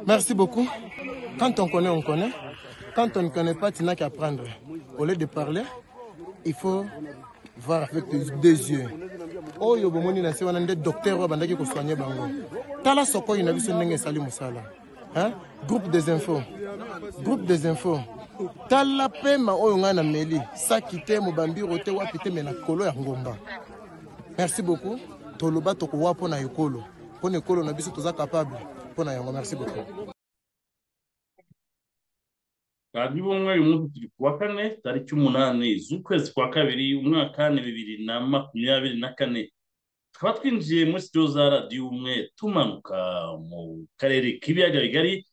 Merci beaucoup. Quand on connaît, on connaît. Quand on ne connaît pas, tu n'as qu'à prendre. Au lieu de parler, il faut voir avec tes deux yeux. oyo bomoni na se wana nde docteur oyo abandaki kosoigne bango tala sokoyo na biso ndenge esali mosala Hein? groupe des infos groupe des infos tala pema oyo ngai nameli saki te mobambiro te wapi te me na kolo ya ngomba merci beaucoup toloba tokowa mpo na ekolo mpo na ekolo na biso toza capable mpo na yango merci beaucoup radiyo umwe uyu munsi turi kuwa kane tariki umunani z'ukwezi kwa kabiri umwaka ni bibiri na makumyabiri na kane tukaba twinjiye muri sitiyo za radiyo umwe tumanuka mu karere k'ibiyaga bigari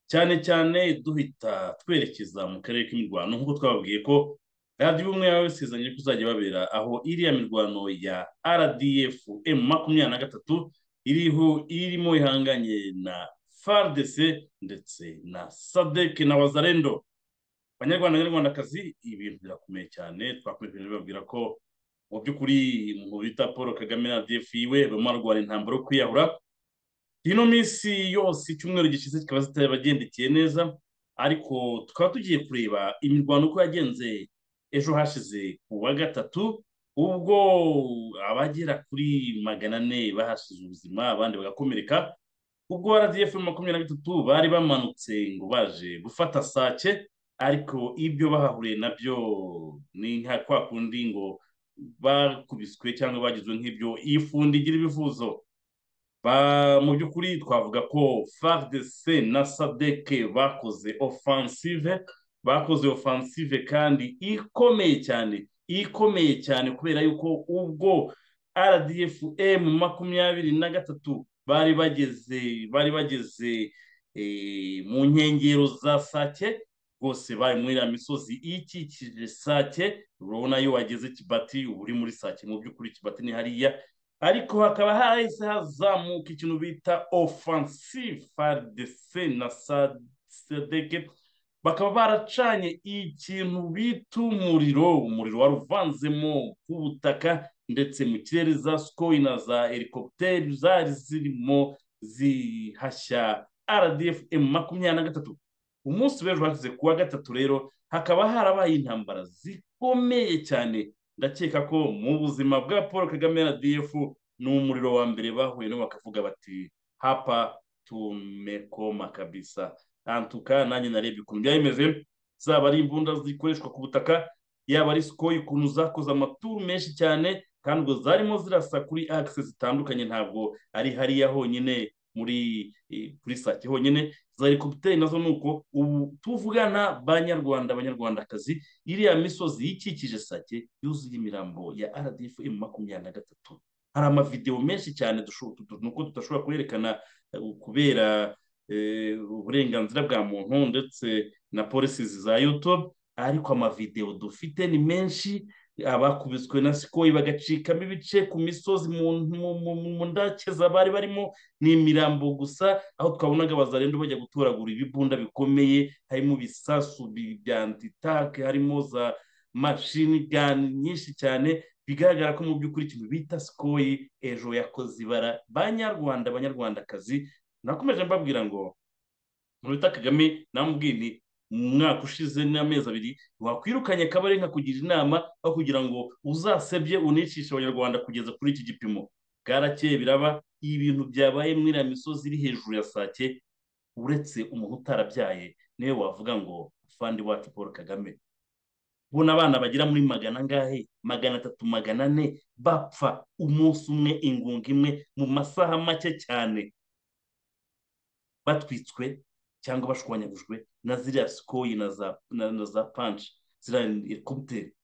cyane cyane duhita twerekeza mu karere k'imirwano nk'uko twababwiye ko radiyo umwe yaba yasezeranye ko uzajya babera aho iriya mirwano ya rdf m makumyabiri na gatatu iriho irimo ihanganye na frdc ndetse na sadek na wazarendo banyarwanda nyarwandakazi ibintu birakomeye cyane twakomeje babwira ko mu by'ukuri mu bita paul kagame na df iwe barimo barwana intambara yo kwiyahura ino minsi yose icyumweru gishize kikaba zitabagendekeye neza ariko tukaba tugiye kureba imirwano uko yagenze ejo hashize ku wa gatatu ubwo abagera kuri magana ane bahashize ubuzima abandi bagakomereka ubwo rdf makumyabiri na gatatu bari bamanutse ngo baje gufata sake ariko ibyo bahahuriye nabyo ni nka kwa kundi ngo bakubiswe cyangwa bagizwe nk'ibyo ifundi igira ibivuzo mu by'ukuri twavuga ko fardc na sadeke bakoze offensive bakoze offensive kandi ikomeye cyane ikomeye cyane kubera yuko ubwo rdf m makumyabiri na gatatu bari bageze bari bageze mu nkengero za sake rwose bari muri iriya misozi ikikije sake urabona iyo wageze kibati uba uri muri sake mu by'ukuri kibati ni hariya ariko hakaba hahise hazamuka ikintu bita offensive frdc na sadeke bakaba baracanye ikintu bita umuriro umuriro wari uvanzemo ku butaka ndetse mu kirere za sikoyi na za helikopiteri zari zirimo zihashya rdf makumyabiri na gatatu umunsi w'ejo hashize ku wa gatatu rero hakaba harabaye intambara zikomeye cyane ndakeka ko mu buzima bwa paul kagame na df ni umuriro wa mbere bahuye no bakavuga bati hapa tumekoma kabisa antuka nanjye narebye ukuntu byayimeze zaba ari imbunda zikoreshwa ku butaka yaba ari sikoyi ukuntu zakoze amaturu menshi cyane kandi ubwo zarimo zirasa kuri akise zitandukanye ntabwo ari hariya honyine muri kuri sake honyine za helikopiteri nazo ni uko ubu tuvugana banyarwanda abanyarwandakazi iriya misozi ikikije sake yuzuye imirambo ya rdf makumyabiri na gatatu hari amavidewo menshi cyane nuko tudashobora kwerekana kubera uburenganzira bwa muntu ndetse na polisi za youtube ariko amavidewo dufite ni menshi abakubiswe na sikoyi bagacikamo ibice ku misozi mu ndakeza bari barimo ni imirambo gusa aho twabonaga bazarenda bajya gutoragura ibibunda bikomeye harimo ibisasu bya antitake harimo za mashini gani nyinshi cyane bigaragara ko mu by'ukuri ikintu bita sikoyi ejo yakoze ibara banyarwanda abanyarwandakazi nakomeje mbabwira ngo bita kagame namubwini mu mwaka ushize n'amezi abiri wakwirukanye akabari nkakugira inama aho kugira ngo uzasebye unicishe abanyarwanda kugeza kuri iki gipimo bwarakeye biraba ibintu byabaye muri iriya misozi iri hejuru ya sake uretse umuntu utarabyaye niwe wavuga ngo fandi wacu paul kagame ubona abana bagira muri magana angahe magana atatu magana ane bapfa umunsi umwe ingunga imwe mu masaha make cyane batwitswe cyangwa bashwanyagujwe na ziriya sikoyi na za na za panshi ziriya helikopiteri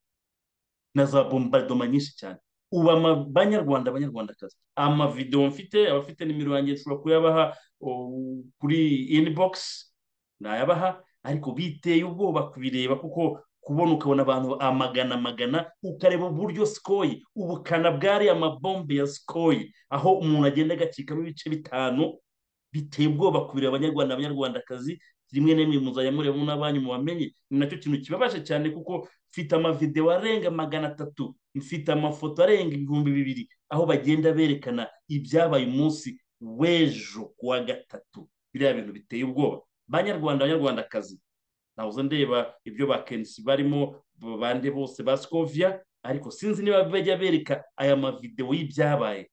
na za bombardoma nyinshi cyane ubu abanyarwanda abanyarwandakazi amavidewo mfite abafite nimero yanjye nshobora kuyabaha kuri inibogisi nayabaha ariko biteye ubwoba kubireba kuko kubona ukabona abantu amagana amagana ukareba uburyo sikoyi ubukana bwariya amabombe ya sikoyi aho umuntu agenda agacikamo ibice bitanu biteye ubwoba kubireba abanyarwanda abanyarwandakazi rimwe na rimwe muzajya mureba n'abanyu mubamenye ni nacyo kintu kibabaje cyane kuko mfite amavidewo arenga magana atatu mfite amafoto arenga ibihumbi bibiri aho bagenda berekana ibyabaye umunsi w'ejo ku wa gatatu biriya bintu biteye ubwoba banyarwanda banyarwandakazi nahoze ndeba ibyo ba kenisi barimo bande bose ba sikoviya ariko sinzi niba bajya bereka aya mavidewo y'ibyabaye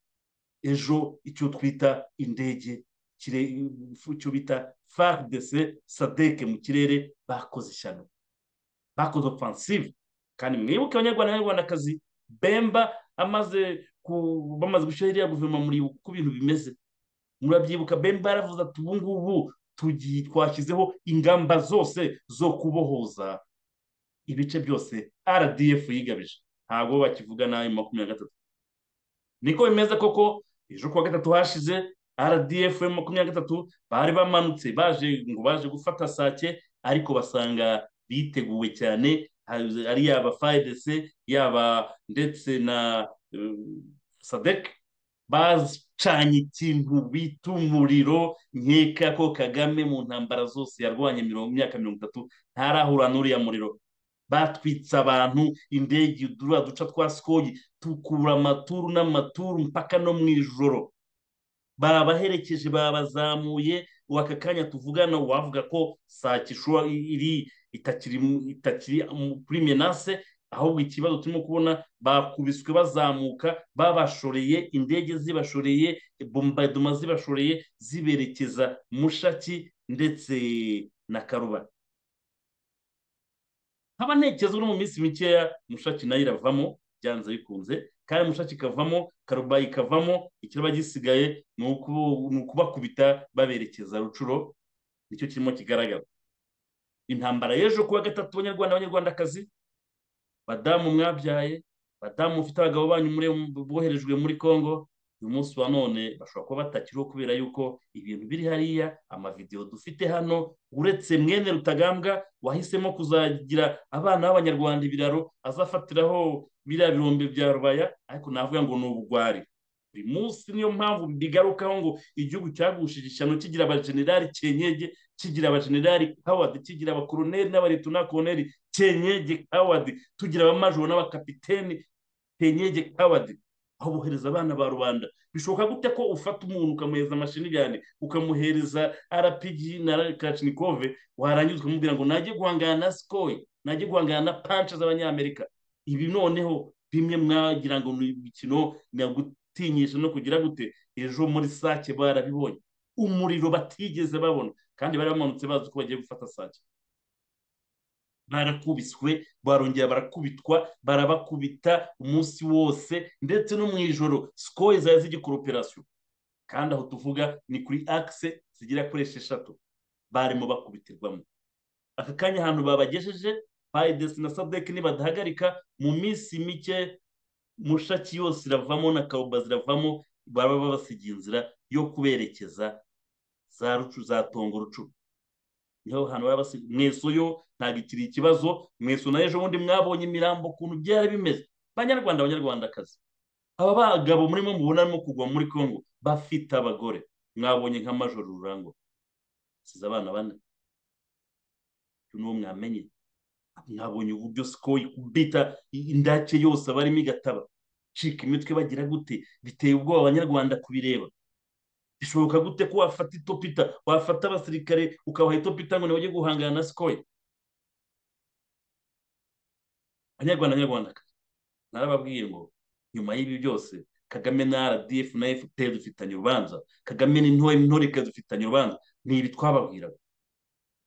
ejo icyo twita indege icyo bita faridese sadeke mu kirere bakoze ishyano bakoze ofansive kandi mwibuke abanyarwanda n'abanyarwandakazi bemba amaze bamaze gushyiraho iriya guverinoma muribuka uko ibintu bimeze murabyibuka bemba yaravuze ati ubu ngubu twashyizeho ingamba zose zo kubohoza ibice byose rdf yigabije ntabwo bakivuga nabi makumyabiri na gatatu niko bimeze koko ejo kuwa gatatu hashize rdf makumyabiri na gatatu bari bamanutse baje ngo baje gufata sake ariko basanga biteguwe cyane ari yaba fayidese yaba ndetse na sadek bacanye ikintu bita umuriro nkeka ko kagame mu ntambara zose yarwanye mirongo myaka mirongo itatu ntarahura n'uriya muriro batwitse abantu indege duriya duca twa sikoyi tukura amaturu n'amaturu mpaka no mu ijoro barabaherekeje babazamuye waka kanya tuvugana wavuga ko saa kishura iri itakiri kuri menase ahubwo ikibazo turimo kubona bakubiswe bazamuka babashoreye indege zibashoreye bombadoma zibashoreye ziberekeza mushaki ndetse na karuba nkaba ntekereza no mu minsi mikeya mushaki nayo iravamo byanze bikunze kandi mushaki ikavamo karuba ikavamo ikiraba gisigaye ni ukubakubita baberekeza rucuro nicyo kirimo kigaragara intambara y'ejo kuwa gatatu abanyarwanda abanyarwandakazi badamu mwabyaye badamu mufite abagabo banyu boherejwe muri congo uyu munsi wa none bashobora kuba batakiriho kubera yuko ibintu biri hariya amavidewo dufite hano uretse mwene rutagambwa wahisemo kuzagira abana b'abanyarwanda ibiraro azafatiraho biriya birombe bya rubaya ariko navuga ngo ni ubugwari buri munsi niyo mpamvu bigarukaho ngo igihugu cyagushije ishyano kigira abajenerali cyenyege kigira abajenerali hawadi kigira abakoroneri n'abaretunakoroneri kenyege kawadi tugira abamajoro n'abakapiteni kenyege kawadi aho bohereza abana ba rubanda bishoboka gute ko ufata umuntu ukamuhereza amashinigani ukamuhereza arapigi na kacinikove warangiza ukamubwira ngo najye guhangana na sikoyi najye guhangana na panci z'abanyamerika ibi noneho bimwe mwagira ngo ni imikino gutinyisha no kugira gute ejo muri sake barabibonye umuriro batigeze babona kandi bari bamanutse bazi ko bagiye gufata sake barakubiswe barongera barakubitwa barabakubita umunsi wose ndetse no mu ijoro sikoye zari zigikora operasiyo kandi aho tuvuga ni kuri akise zigera kuri esheshatu barimo bakubitirwamo aka kanya ahantu babagejeje bayidesi na sadeki nibadahagarika mu minsi mike mushaki yose iravamo na karuba ziravamo baba babasigiye inzira yo kuberekeza za rucu za tongo rucuru niho hantu baba basigaye mweso yo ntabwo ikiri ikibazo mweso na ejo bundi mwabonye imirambo ukuntu byari bimeze banyarwanda abanyarwandakazi aba bagabo murimo mubona arimo kugwa muri congo bafite abagore mwabonye nka majoro rurango size abana bane n'uwo mwamenye mwabonye uburyo sikoyi kubita indake yose abarimo igataba cika imitwe bagira gute biteye ubwoba abanyarwanda kubireba bishoboka gute ko wafata itopita wafata abasirikare ukabaha itopita ngo ntibajye guhangana na sikoye abanyarwanda abanyarwanda narababwiye ngo nyuma y'ibi byose kagame na rdf na fpr dufitanye urubanza kagame n'intoreka dufitanye urubanza ni ibi twababwiraga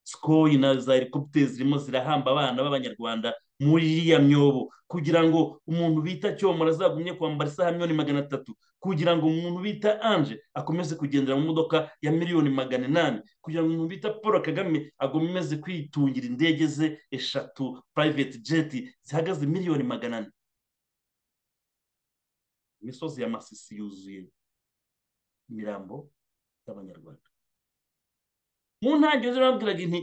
sikoyi na za helikopiteri zirimo zirahamba abana b'abanyarwanda muri iriya myobo kugira ngo umuntu bita cyomora azagumye kwambara isaha miliyoni magana atatu kugira ngo umuntu bita anje akomeze kugendera mu modoka ya miliyoni magana inani kugira ngo umuntu bita paul kagame akomeze kwitungira indege ze eshatu private jet zihagaze miliyoni magana ane imisozi ya masisi yuzuye imirambo y'abanyarwanda mu ntangiriro zirababwiraga inti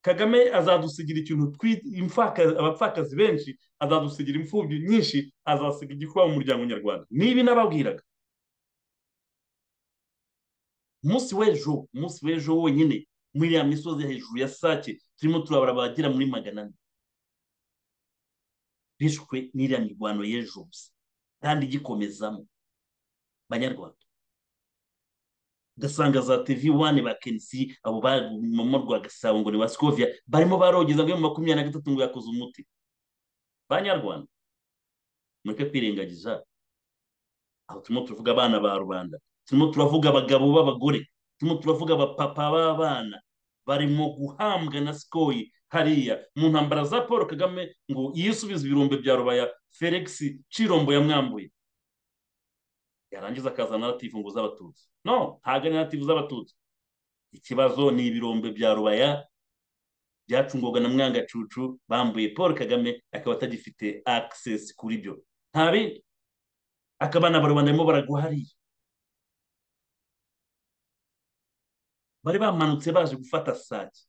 kagame azadusigira ikintu abapfakazi benshi azadusigira imfubyi nyinshi azasiga igikuba mu muryango nyarwanda nibi nababwiraga umunsi w'ejo umunsi w'ejo wonyine muri iriya misozi hejuru ya sake turimo turabara abagera muri magana ane bishwe n'iriya mirwano y'ejo gusa kandi igikomezamo banyarwanda ugasanga za tv wane ba kenisi abo bamama rwa gasabo ngo ni ba sikovia barimo barogeza ngo mu makumyabiri na gatatu ngo yakoze umuti banyarwanda mureke kwirengagiza aho turimo turavuga abana ba rubanda turimo turavuga abagabo b'abagore turimo turavuga abapapa b'abana barimo guhambwa na sikoyi hariya mu ntambara za paul kagame ngo yisubize ibirombe bya rubaya felix cirombo yamwambuye yarangiza akaza narativu ngo z'abatutsi no ntabwo ari narativu z'abatutsi ikibazo ni ibirombe bya rubaya byacungwaga na mwangacucu bambuye paul kagame akaba atagifite access kuri byo nta bindi akaba n'abarubanda barimo baragwa hariya bari bamanutse baje gufata sake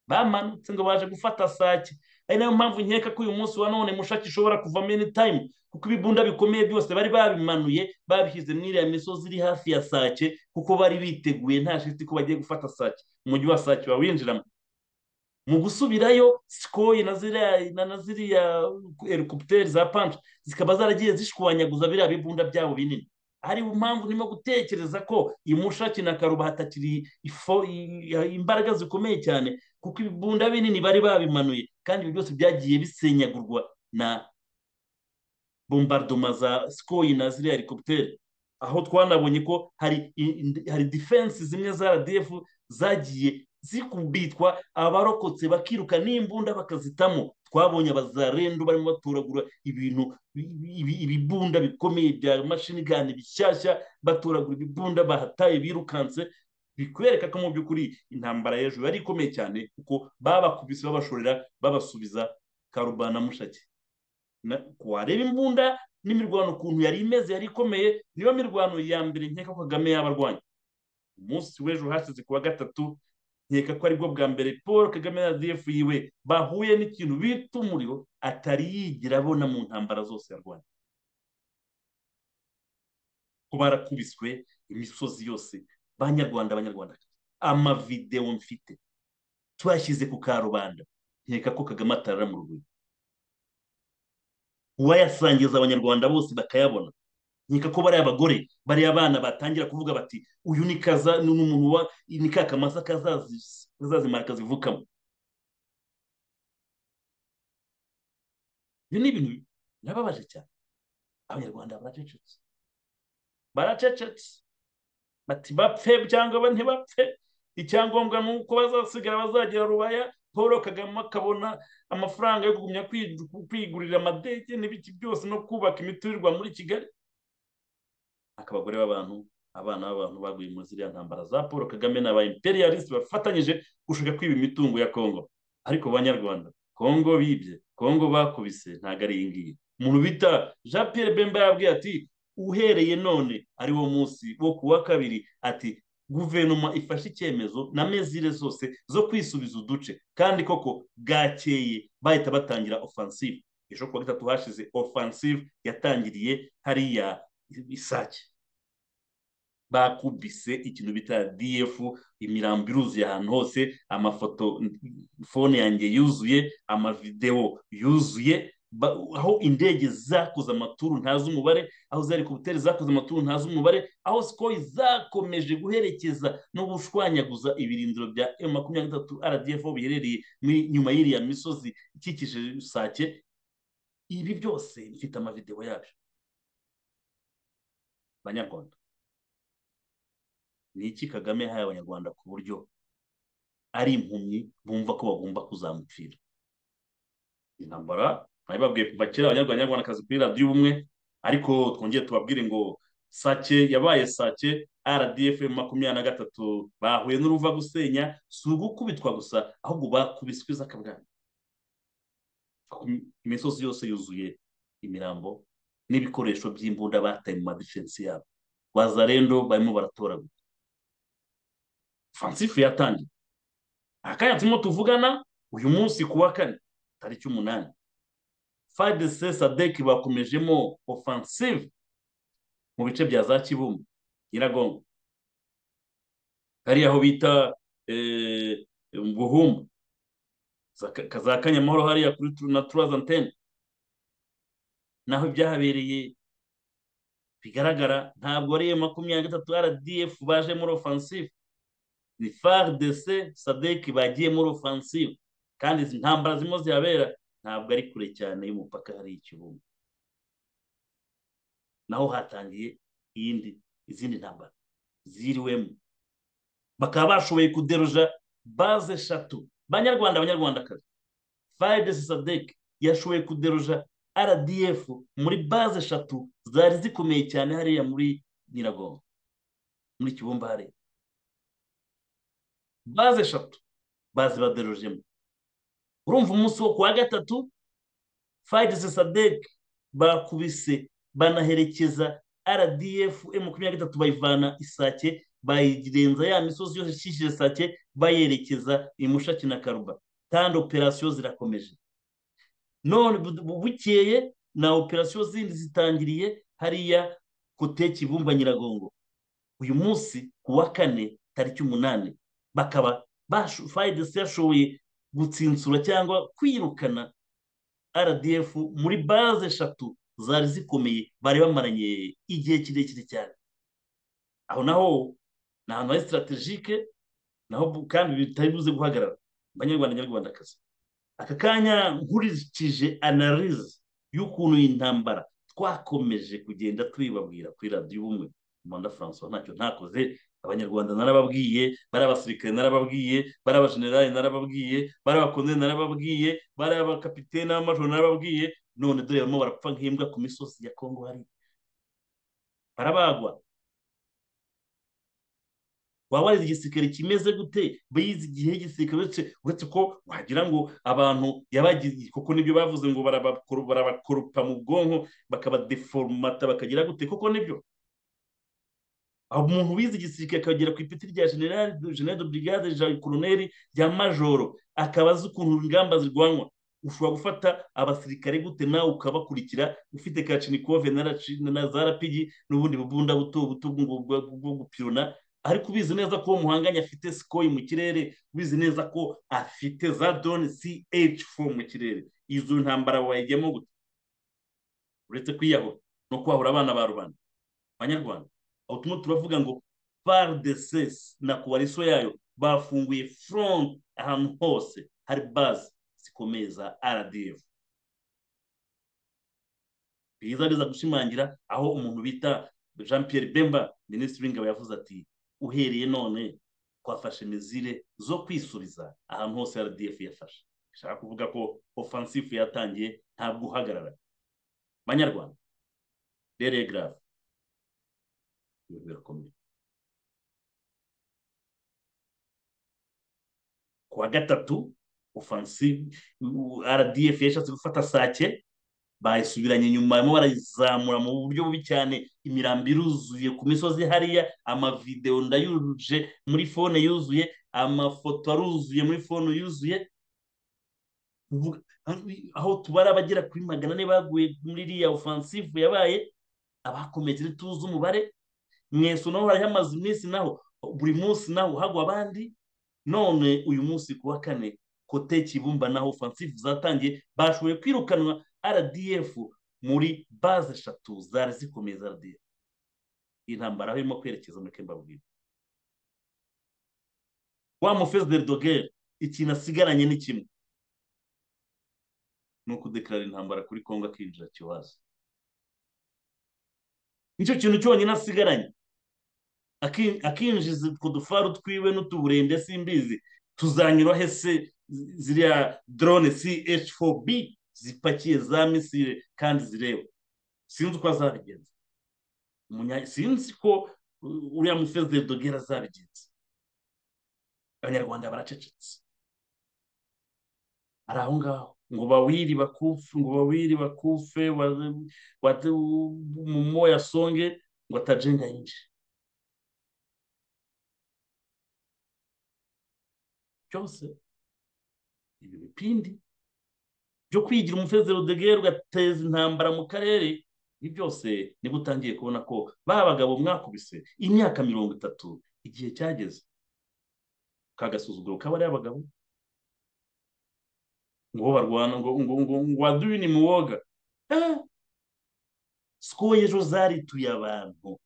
bamanutse ngo baje gufata sake ari nayo mpamvu nkeka ko uyu munsi wa none mushaki ishobora kuvamo any time kuko ibibunda bikomeye byose bari babimanuye babishyize muri iriya misozi iri hafi ya sake kuko bari biteguye nta shiti ko bagiye gufata sake umujyi wa sake wawinjiramo mu gusubirayo sikoyi na ziriya helikopiteri za panshi zikaba zaragiye zishwanyaguza biriya bibunda byabo binini hari impamvu ndimo gutekereza ko imushaki na karuba hatakiri imbaraga zikomeye cyane kuko ibibunda binini bari babimanuye kandi ibi byose byagiye bisenyagurwa na bombardoma za sikoyi na ziriya helikopiteri aho twanabonye ko hari hari defense zimwe za rdf zagiye zikubitwa abarokotse bakiruka n'imbunda bakazitamo twabonye abazarendu barimo batoragura ibintu ibibunda bikomeye bya mashini gani bishyashya batoragura ibibunda bahataye birukanse bikwereka ko mu by'ukuri intambara y'ejo yari ikomeye cyane kuko babakubise babashorera babasubiza karubana mushake wareba imbunda n'imirwano ukuntu yari imeze yari ikomeye niyo mirwano ya mbere nkeka ko kagame yaba arwanya umunsi w'ejo hashize ku wa gatatu nkeka ko aribwo bwa mbere paul kagame na defu yiwe bahuye n'ikintu bita umuriro atari yigira abona mu ntambara zose yarwanya ko barakubiswe imisozi yose banyarwanda abanyarwanda amavidewo mfite tuyashyize ku karubanda nkeka ko kagame atarara mu rugero uwayasangiza abanyarwanda bose bakayabona nkeka ko bariya abagore bariya abana batangira kuvuga bati uyu ni kaza ni umuntu wa ni ka kamasa kazazimara kazivukamo ibyo ni ibintu birababaje cyane abanyarwanda baracecetse baracecetse bati bapfe cyangwa ntibapfe icyangombwa ni uko bazasigara bazagira rubaya paul kagame akabona amafaranga yo kugumya kwigurira amadege n'ibiki byose no kubaka imiturirwa muri kigali akabagore b'abantu abana b'abantu baguye muri ziriya ntambara za paul kagame na ba imperialiste bafatanyije gushaka kwiba imitungo ya kongo ariko banyarwanda kongo bibye kongo bakubise ntabwo ari iyi ngiyi umuntu bita jean pierre bemba yabwiye ati uhereye none ari wo munsi wo ku wa kabiri ati guverinoma ifashe icyemezo na mezire zose zo kwisubiza uduce kandi koko bwakeye bahita batangira ofansive ejo kuwa gatatu hashize ofansive yatangiriye hariya isake bakubise ikintu bita df imirambo iruzuye ahantu hose amafoto fone yanjye yuzuye amavidewo yuzuye aho indege zakoze amaturu ntazi umubare aho za helikopiteri zakoze amaturu ntazi umubare aho sikoyi zakomeje guherekeza no gushwanyaguza ibirindiro bya emu makumyabiri na gatatu rdf biherereye nyuma y'iriya misozi ikikije sake ibi byose bifite amavidewo yabyo abanyarwanda ni iki kagame yahaye abanyarwanda ku buryo ari impumyi bumva ko bagomba kuzamupfira intambara babwiye kuva kera abanyarwandakazi kuri radiyo ubumwe ariko twongere tubabwire ngo sake yabaye sake rdf makumyabiri na gatatu bahuye n'uruva gusenya si ugukubitwa gusa ahubwo bakubiswe izakabwana imisozi yose yuzuye imirambo n'ibikoresho by'imbunda bataye mu madefensi yabo wazarendo barimo baratoragura fansifu yatangiye akanya turimo tuvugana uyu munsi ku wa kane tariki umunani fayide se sadeki bakomejemo ofansive mu bice bya za kibumbu nyiragongo hariya aho bita buhumbu za kanyamahoro hariya kuri na turazantene naho byahabereye bigaragara ntabwo ari iyo makumyabiri na gatatu rdf baje muri ofansive ni fardc sadeki bagiye muri ofansive kandi izi ntambara zirimo zihabera ntabwo ari kure cyane y'umupaka hari ikibuga naho hatangiye iyindi izindi ntambara ziriwemo bakaba bashoboye kuderuja baze eshatu banyarwanda abanyarwandakazi fayidesi sadeki yashoboye kuderuja rdf muri baze eshatu zari zikomeye cyane hariya muri nyiragongo muri kibumba hariya baze eshatu bazibaderujemo urumva umunsi wo kuwa gatatu fayidesi sadeki bakubise banaherekeza rdf makumyabiri na gatatu bayivana isake bayirenza ya misozi yose ikikije sake bayerekeza imushaki na karuba kandi operasiyo zirakomeje none bukeye na operasiyo zindi zitangiriye hariya kote kibumba nyiragongo uyu munsi ku wa kane tariki umunani bakaba fayidesi yashoboye gutsinsura cyangwa kwirukana rdf muri baze eshatu zari zikomeye bari bamaranye igihe kirekire cyane aho naho ni ahantu hari sitaratejike naho kandi bitari buze guhagarara abanyarwanda nyarwandakazi aka kanya nkurikije analize y'ukuntu iyi ntambara twakomeje kugenda tuyibabwira kuri radiyo ubumwe rwanda francois ntacyo ntakoze abanyarwanda narababwiye bari abasirikare narababwiye bari abajenerali narababwiye bari abakonzeri narababwiye bari abakapitene n'abamajoro narababwiye none dore barimo barapfa nk'imbwa ku misozi ya kongo hari barabagwa waba warize igisirikare kimeze gute bize igihe igisirikare uretse ko wagira ngo abantu yabagize kuko nibyo bavuze ngo barabakoropa mu bwonko bakabadeforomata bakagira gute kuko nibyo umuntu wize igisirikare akagera ku ipeti rya generali generali de brigade koroneri rya majoro akaba azi ukuntu ingamba zirwanywa ushobora gufata abasirikare gute nawe ukabakurikira ufite kacinikove na za rapigi n'ubundi bubunda buto buto bwo gupirona ariko ubizi neza ko uwo muhanganye afite sikoyi mu kirere ubizi neza ko afite za drone ch4 mu kirere izo ntambara wayijyamo gute uretse kwiyahura no kwahura abana ba rubanda abanyarwanda aho turimo turavuga ngo fardc na kuwariso yayo bafunguye front ahantu hose hari baze zikomeye za rdf biza biza gushimangira aho umuntu bita jean pierre bemba minisitiri w'ingabo yavuze ati uhereye none twafashe mizire zo kwisubiza ahantu hose rdf yafashe ishaka kuvuga ko ofansifu yatangiye ntabwo uhagarara banyarwanda rero garave birakomeye ku wa gatatu ofansifu rdf yashatse gufata sake bayisubiranye inyuma barimo barayizamura mu buryo bubi cyane imirambi iruzuye ku misozi hariya amavidewo ndayuruje muri fone yuzuye amafoto aruzuye muri fone yuzuye aho tubara abagera kuri magana ane baguye muri iriya ofansifu yabaye abakomeretse ntituzi umubare mweso naho hariho amazu iminsi naho buri munsi naho hagwa abandi none uyu munsi ku wa kane kote kibumba naho ofansifu zatangiye bashoboye kwirukanwa rdf muri baze eshatu zari zikomeye za rdf intambara aho irimo kwerekeza muri kembabwira wa mufezi de dogere ikintu asigaranye ni kimwe ni ukudekarara intambara kuri kongo akinjira kiwaza nicyo kintu cyonyine asigaranye akinjiza utwo dufaru twiwe n'utuburende simbizi tuzanyura hese ziriya drone ch4b zipakiye za misire kandi zireba sinzi uko azabigenza sinzi ko uriya mufeze dogera azabigenza abanyarwanda baracecetse ari aho ngaho ngo bawiri bakufe ngo bawiri bakufe mu moya songe ngo atajenga yinshi byose ibi bipindi byo kwigira umufezero degere ugateza intambara mu karere ibi byose nibwo utangiye kubona ko ba bagabo mwakubise imyaka mirongo itatu igihe cyageze kagasuzuguro kabariya abagabo ngo barwana ngo ngo ngo ngo waduwini muwoga siko ejo zarituye abantu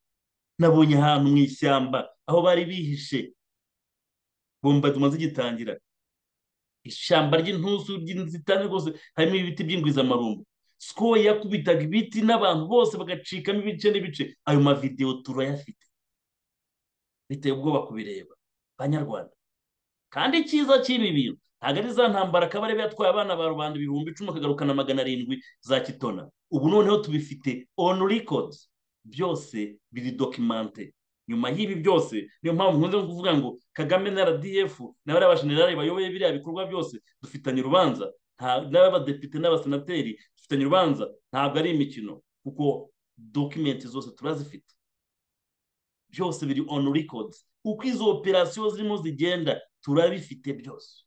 nabonye ahantu mu ishyamba aho bari bihishe bomba tumaze igitangira ishyamba ry'intusu ry'inzitane rwose harimo ibiti by'ingwizamarumbo siko yakubitaga ibiti n'abantu bose bagacikamo ibice n'ibice ayo mavidewo turayafite biteye ubwoba kubireba banyarwanda kandi icyiza cy'ibi bintu ntabwo ari za ntambara akaba yari yatwaye abana ba rubanda ibihumbi icumi akagarukana magana arindwi za kitona ubu noneho tubifite onu records byose biri dokimante nyuma y'ibi byose niyo mpamvu nkunze kuvuga ngo kagame na rdf na bariya bashenerali bayoboye biriya bikorwa byose dufitanye urubanza n'abadepite n'abasenateri dufitanye urubanza ntabwo ari imikino kuko dokimenti zose turazifite byose biri onu records uko izo operasiyo zirimo zigenda turabifite byose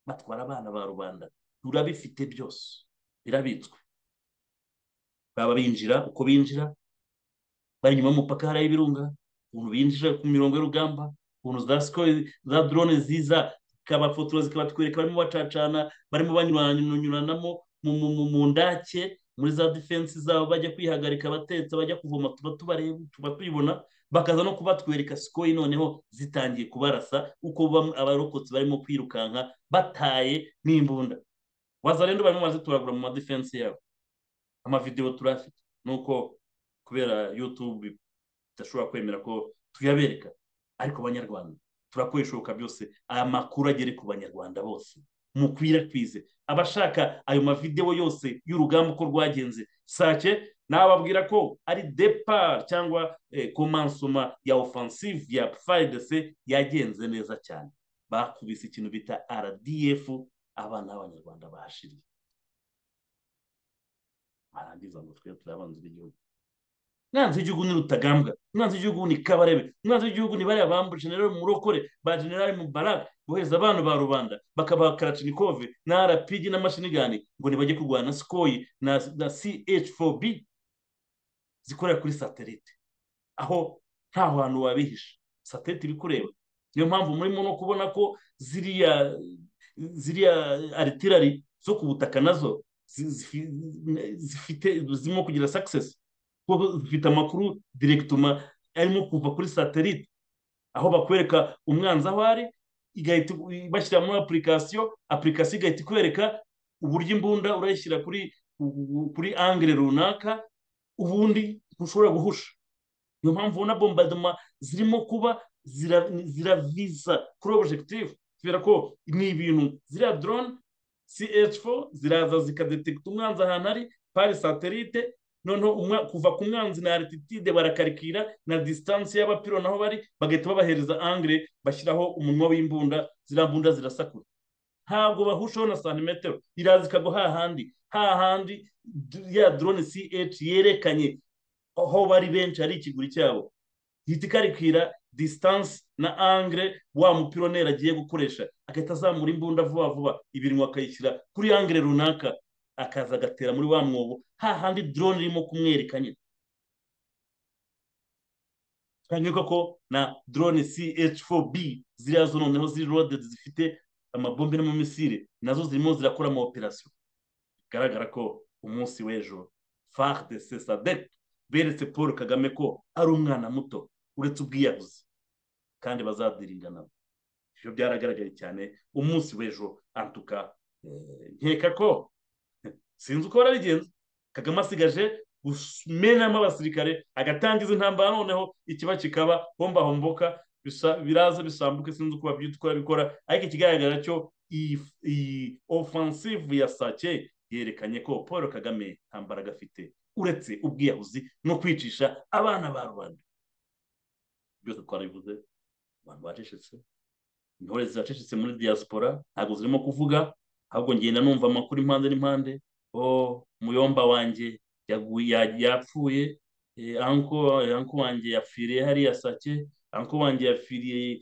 batwara abana ba rubanda turabifite byose birabitswe baba binjira uko binjira bari inyuma y'umupaka hariya y'ibirunga ukuntu binjira ku mirongo y'urugamba ukuntu za sikoro za dorone ziza zikabafotora zikabatwereka barimo bacacana barimo banyuranyuranamo mu ndake muri za defense zabo bajya kwihagarika batetse bajya kuvoma tuba tubareba tuba tubibona bakaza no kubatwereka sikoyi noneho zitangiye kubarasa uko abarokotsi barimo kwirukanka bataye n'imbunda waza rero barimo barazitoragura mu madefense yabo amavidewo turafite nuko kubera yutube tudashobora kwemera ko tuyabereka ariko abanyarwanda turakora ibishoboka byose aya makuru agere ku banyarwanda bose mukwirakwize abashaka ayo mavidewo yose y'urugamba uko rwagenze sake nababwira ko ari depart cyangwa komansoma ya offensive ya fidc yagenze neza cyane bakubise ikintu bita rdf abana b'abanyarwanda bashiriye barangiza ngo twe turabanza igihugu umwanzi w'igihugu ni rutagambwa umwanzi w'igihugu ni kabarebe umwanzi w'igihugu ni bariya bambu generali murokore ba generali mubaraka bohereza abantu ba rubanda bakabaha karacinikove na rpg n'amashinigani ngo ntibajye kurwana sikoyi na ch4b zikorera kuri satelite aho nta hantu wabihisha satelite iri kureba niyo mpamvu murimo no kubona ko ziriya ziriya aritirari zo ku butaka nazo zifite zirimo kugira sakisesi kuko zifite amakuru direkitoma arimo kuva kuri satelite aho bakwereka umwanzi aho ari igahita bashyira muri apurikasiyo apurikasiyo igahita ikwereka uburyo imbunda urayishyira kuri kuri angire runaka ubundi ntushobora guhusha niyo mpamvu ubona bombardoma zirimo kuba ziravisa kuri objective kubera ko ni ibintu ziriya drone ch4 ziraza zikadetekita umwanzi ahantu ari pari satelite noneho kuva ku mwanzi na arititide barakarikira na disitansi y'abapiro naho bari bagahita babahereza angire bashyiraho umunwa w'imbunda ziriya mbunda zirasakura ntabwo bahushaho na santimetero iraza ikagwa hahandi hahandi ya drone ch yerekanye aho bari benshi hari ikiguri cyabo ihita ikarikira disitansi na angire wa mupironeri agiye gukoresha agahita azamura imbunda vuba vuba ibintu akayishyira kuri angire runaka akaza agatera muri wa mwobo hahandi drone irimo kumwereka nyine twanyuka ko na drone ch4b ziriya zo noneho ziri loaded zifite amabombe n'amamisire nazo zirimo zirakora ama operasiyo bigaragara ko umunsi w'ejo fardc sadec beretse paul kagame ko ari umwana muto uretse ubwiyahuzi kandi bazadiringa nabo ibyo byaragaragaye cyane umunsi w'ejo antuka nkeka ko sinzi uko barabigenza kagame asigaje kumenamo abasirikare agatangiza intambara noneho ikiba kikaba hombahomboka biraza bisambuke sinzi uko babyitwa bikora ariko ikigaragara cyo iyi offensive ya sake yerekanye ko paul kagame nta mbaraga afite uretse ubwiyahuzi no kwicisha abana ba rubanda byose twarabivuze abantu bacecetse intore zacecetse muri diaspora ntabwo zirimo kuvuga ahubwo ngenda numva amakuru impande n'impande o muyomba wanjye yapfuye anko wanjye yapfiriye hariya sake anko wanjye yapfiriye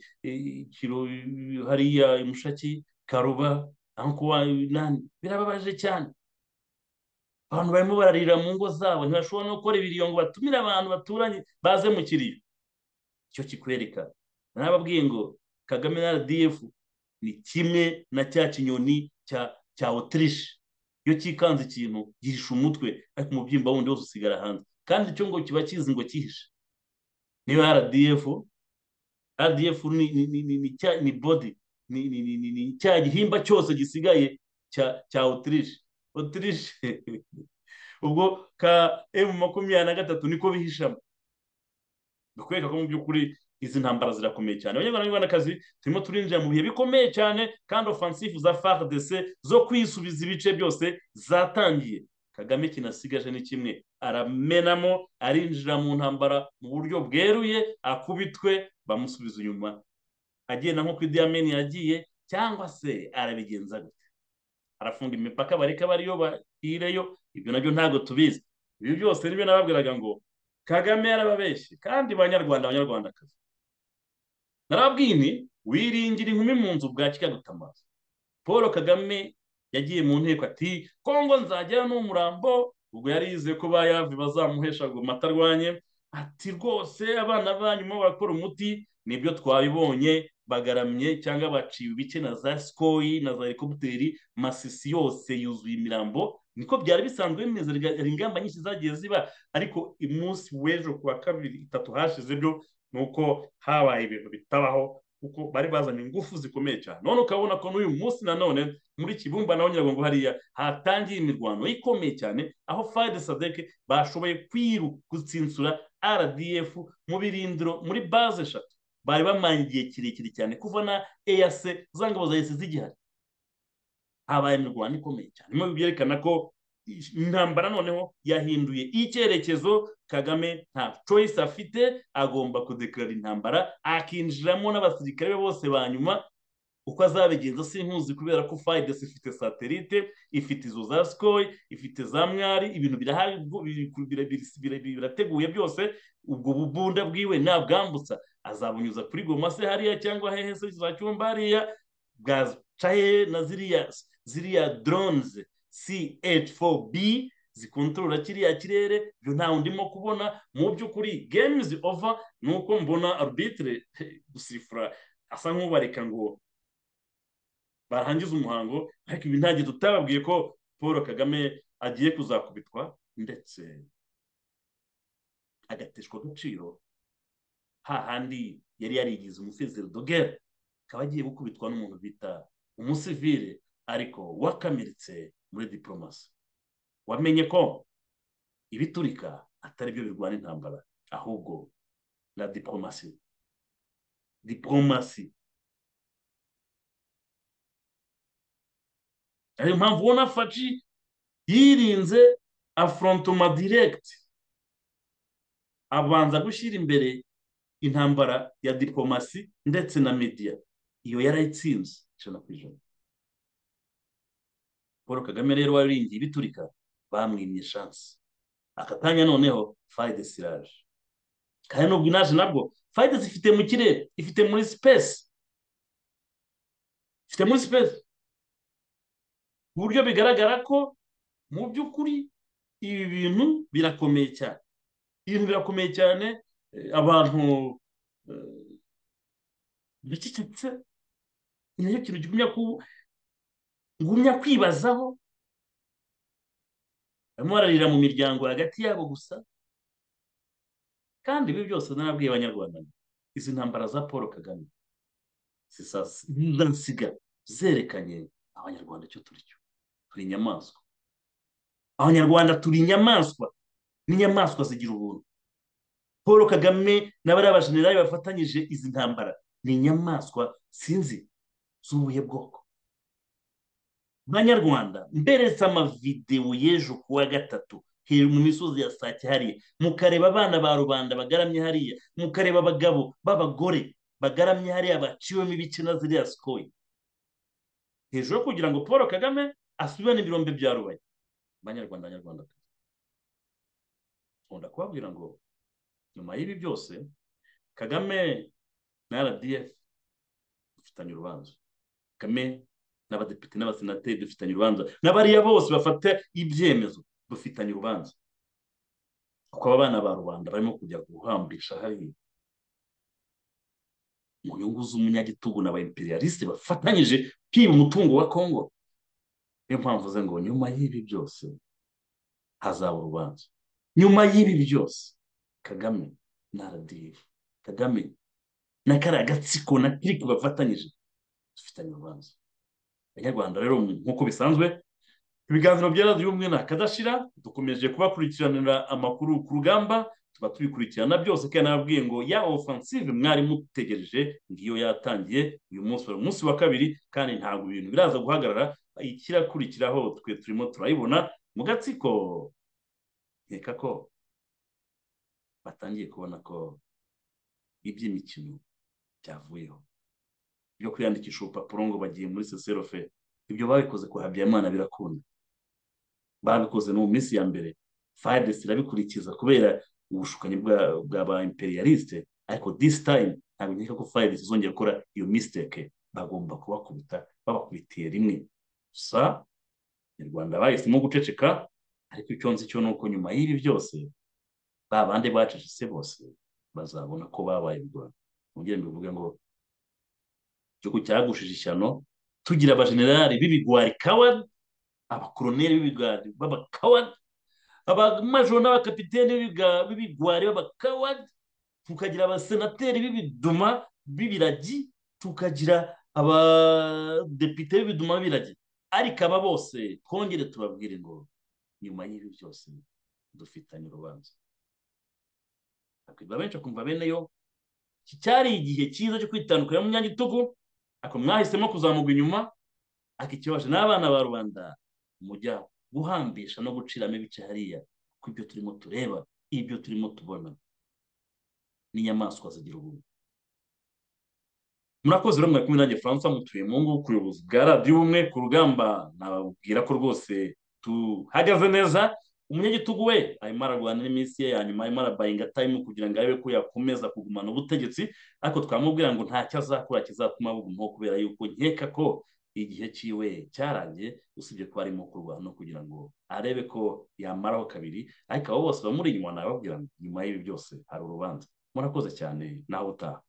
hariya mushaki karuba anko nani birababaje cyane abantu barimo bararira mu ngo zabo ntibashobora no gukora ibiriyo ngo batumire abantu baturanye baze mu kiriyo icyo kikwereka nababwiye ngo kagame na rdf ni kimwe na cya kinyoni cya otirishe iyo cyikanze ikintu gihisha umutwe ariko umubyimba wundi wose usigara hanze kandi icyo ngo kiba kizi ngo cyihishe niba rdf rdf ni ni ni ni ni cya- ni body ni ni ni ni ni cya gihimba cyose gisigaye cya cya otirishe otirishe ubwo ka emu makumyabiri na gatatu niko bihishamo ni ukwereka ko mu by'ukuri izi ntambara zirakomeye cyane abanyarwandakazi turimo turinjira mu bihe bikomeye cyane kandi ofansifu za fardc zo kwisubiza ibice byose zatangiye kagame kinasigaje ni kimwe aramenamo arinjira mu ntambara mu buryo bweruye akubitwe bamusubiza inyuma agenda nko ku Idi Amin yagiye cyangwa se arabigenza gute arafunga imipaka bareka bariyo bahireyo ibyo nabyo ntabwo tubizi ibi byose nibyo nababwiraga ngo kagame yarababeshye kandi banyarwanda abanyarwandakazi narabwiye nti wiringira inkumi mu nzu bwakira gutamaza paul kagame yagiye mu nteko ati kongo nzagera n'umurambo ubwo yari yizeye ko bayave bazamuhesha ngo matarwanye ati rwose abana banyu mo barakora umuti nibyo twabibonye bagaramye cyangwa baciwe ibice na za sikoyi na za helikopiteri masisi yose yuzuye imirambo niko byari bisanzwe bimeze hari ingamba nyinshi zagiye ziba ariko umunsi w'ejo ku wa kabiri itatu hashize byo ni uko habaye ibintu bitabaho kuko bari bazanye ingufu zikomeye cyane none ukabona ko n'uyu munsi nanone muri kibumba naho nyiragongo hariya hatangiye imirwano ikomeye cyane aho fayide sadeke bashoboye kwiru gutsinsura rdf mu birindiro muri baze eshatu bari bamanye igihe kirekire cyane kuva na eac za ngabo za esi zigihari habaye imirwano ikomeye cyane bimwe byerekana ko intambara noneho yahinduye icyerekezo kagame nta choice afite agomba kudekarara intambara akinjiramo n'abasirikare be bose ba nyuma uko azabigenza sinkuzi kubera ko fayidesi ifite satelite ifite izo za sikoyi ifite za mwari ibintu birahari bwo- biri- biri- biri- biri- biri- birateguye byose ubwo bubunda bwiwe nabwambutsa azabunyuza kuri goma se hariya cyangwa hehe se za cyumba hariya bwaca hehe na ziriya ziriya drones CH4B zikontorora kiriya kirere byo ntawe ndimo kubona mu by'ukuri games over ni uko mbona arbitre gusifura asa nk'ubareka ngo barangize umuhango ariko ibi nta gihe tutababwiye ko paul kagame agiye kuzakubitwa ndetse agateshwa agaciro hahandi yari yarigize umusezero dogere akaba agiye gukubitwa n'umuntu bita umusivire ariko wakamiretse muri diporomasi wamenye ko ibiturika atari byo birwana intambara ahubwo na diporomasi diporomasi ariyo mpamvu ubona faci yirinze aforontoma diregiti abanza gushyira imbere intambara ya diporomasi ndetse na mediya iyo yarayitsinze ijana ku ijana paul kagame rero wabiringiye ibiturika bamwimye shansi aka kanya noneho fayide siraje kandi n'ubwo inaje nabwo fayide zifite mu kirere ifite muri sipesi ifite muri sipesi ku buryo bigaragara ko mu by'ukuri ibi bintu birakomeye cyane ibintu birakomeye cyane eh, abantu eh, bicecetse ni nacyo kintu kigumya ku- ngumya kwibazaho barimo bararira mu miryango hagati yabo gusa kandi ibi byose narabwiye abanyarwanda nti, izi ntambara za paul kagame zisa ndansiga zerekanye abanyarwanda icyo turi cyo turi inyamaswa abanyarwanda turi inyamaswa n'inyamaswa zigira ubuntu paul kagame na bariya bajenerali bafatanyije izi ntambara ni inyamaswa sinzi z'ubuhe bwoko banyarwanda mberetse amavidewo y'ejo ku wa gatatu hejuru mu misozi ya sake hariya mukareba abana ba rubanda bagaramye hariya mukareba abagabo b'abagore bagaramye hariya baciwemo ibice na ziriya sikoyi hejuru yo kugira ngo paul kagame asubirane ibirombe bya rubaya banyarwanda banyarwanda nkunda kubabwira ngo nyuma y'ibi byose kagame na rdf dufitanye urubanza kagame n'abadepite n'abasenateri dufitanye urubanza n'abariya bose bafata ibyemezo dufitanye urubanza kuko aba bana ba rubanda barimo kujya guhambisha hariya mu nyungu z'umunyagitugu na ba imperialiste bafatanyije kwiba umutungo wa kongo niyo mpamvu ze ngo nyuma y'ibi byose hazaba urubanza nyuma y'ibi byose kagame na radiyo kagame na kariya gatsiko na kiriki bafatanyije dufitanye urubanza abanyarwanda rero nk'uko bisanzwe ibiganiro bya radiyo umwe na kadashira dukomeje kubakurikiranira amakuru ku rugamba tuba tubikurikirana byose kandi nababwiye ngo ya ofansive mwari mutegereje ngiyo yatangiye uyu munsi wari umunsi wa kabiri kandi ntabwo ibintu biraza guhagarara ikirakurikiraho twe turimo turayibona mu gatsiko nkeka ko batangiye kubona ko iby'imikino byavuyeho byo kwiyandikisha urupapuro ngo bagiye muri seserofe ibyo babikoze kwa habiyamana birakunda babikoze no mu minsi ya mbere fayidesi irabikurikiza kubera ubushukanyi bwa ba imperialiste ariko disi tayime ntabwo nkeka ko fayidesi izongera gukora iyo misiteke bagomba kubakubita babakubitiye rimwe gusa abanyarwanda bahisemo guceceka ariko icyo nzi cyo ni uko nyuma y'ibi byose ba bandi bacecetse bose bazabona ko babaye u rwanda ntugire mbivuge ngo igihugu cyagushije ishyano tugira abajenerali b'ibigwari kawadi abakoroneri b'ibigwari b'abakawadi abamajoro n'abakapiteni b'ibigwari b'abakawadi tukagira abasenateri b'ibiduma b'ibiragi tukagira abadepite b'ibiduma b'ibiragi ariko aba bose twongere tubabwire ngo nyuma y'ibi byose dufitanye urubanza akwiba benshi akumva bene yo iki cyari igihe cyiza cyo kwitandukanya mu myanya itugu ako mwahisemo kuzamuka inyuma akikibaje n'abana ba rubanda mujya guhambisha no guciramo ibice hariya kuko ibyo turimo tureba ibyo turimo tubona n'inyamaswa zigira ubuntu murakoze rero mwari kumwe nanjye francois mutuye mu ngo ku buyobozi bwa radiyo ubumwe ku rugamba nababwira ko rwose tuhagaze neza umunyagitugu we arimo ararwana n'iminsi ye ya nyuma arimo arabayinga tayimu kugira ngo arebe ko yakomeza kugumana ubutegetsi ariko twamubwira ngo ntacyo azakora kizatuma bugumaho kubera yuko nkeka ko igihe cyiwe cyarangiye usibye ko arimo kurwana kugira ngo arebe ko yamaraho kabiri ariko abo bose bamuri inyuma nababwira ngo nyuma y'ibi byose hari urubanza murakoze cyane nawe utaha